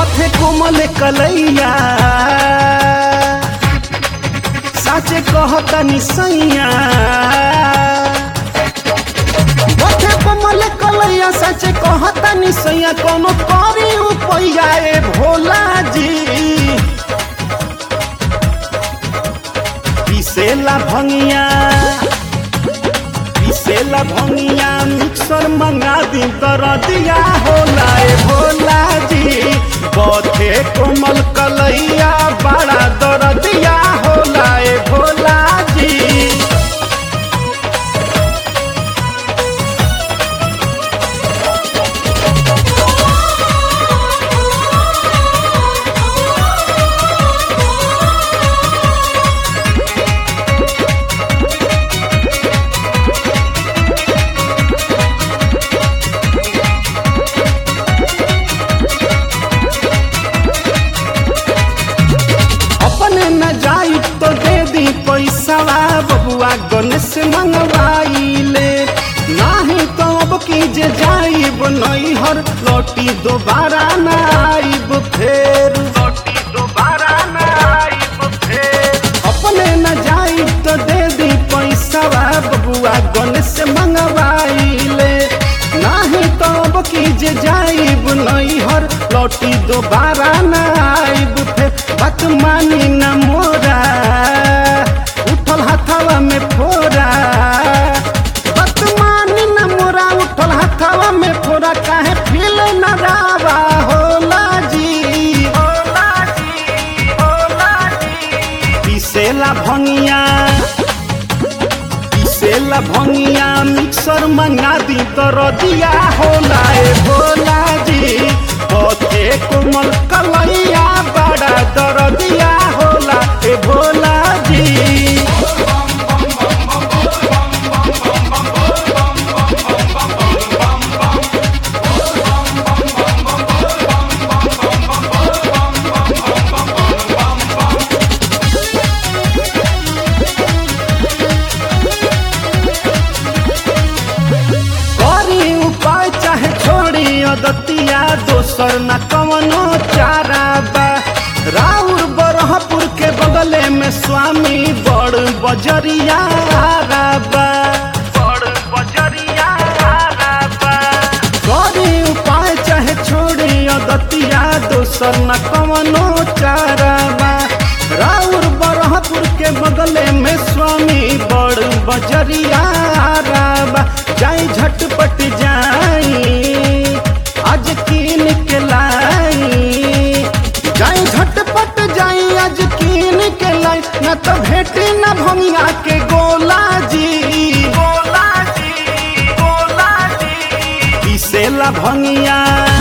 बथे कोमल कलैया साचे कहता निसैया बथे कोमल कलैया साचे कहता निसैया कोनो करी उपैया ए भोला जी पिसेला भंगिया पिसेला भंगिया मिक्सर मंगा दी दरदिया होला ए भोला जी बथे कोमल कलैया बड़ा दरदिया होला ए भोला जी अपने न जाई तो दे दी पैसा बबुआ गणेश मंगवाइले नाही तो अब की जे जाइब नैहर लौटी दोबारा न आइब फेर लौटी दोबारा न आइब फेर अपने न जाई तो दे दी पैसा बबुआ गणेश मंगवाइले नाही तो अब की जे जाइब नैहर लौटी दोबारा न आइब फेर बात मानी न मोरा उठल हथवा में फोरा बात मानी न मोरा उठल हथवा में फोरा काहे फील न रावा होला जी होला जी होला जी पिसेला भंगिया पिसेला भंगिया मिक्सर मंगा दी दरदिया होला ए भोला जी पथे कोमल कलैया बड़ा दरदिया होला ए भोला जी करी उपाय चाहे छोड़ी अदतिया दोसर न कवनो चारा बा राउर बरहपुर के बगले में स्वामी बड़ बजरिया बा बड़ बजरिया बा करी उपाय चाहे छोड़ी अदतिया दोसर न कवनो चारा बा राउर बरहपुर के बगले में स्वामी बड़ बजरिया बा जाई झटपट जाई आज कीन के लाई जाई झटपट जाई आज कीन के लाई न तो भेटी न भंगिया के गोला जी गोला जी गोला जी पिसेला भंगिया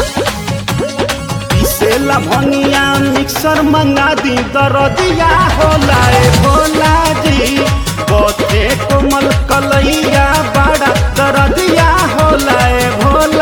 पिसेला भंगिया मिक्सर मंगा दी दरदिया होला ए भोला जी बथे कोमल कलैया बड़ा दरदिया होला ए भोला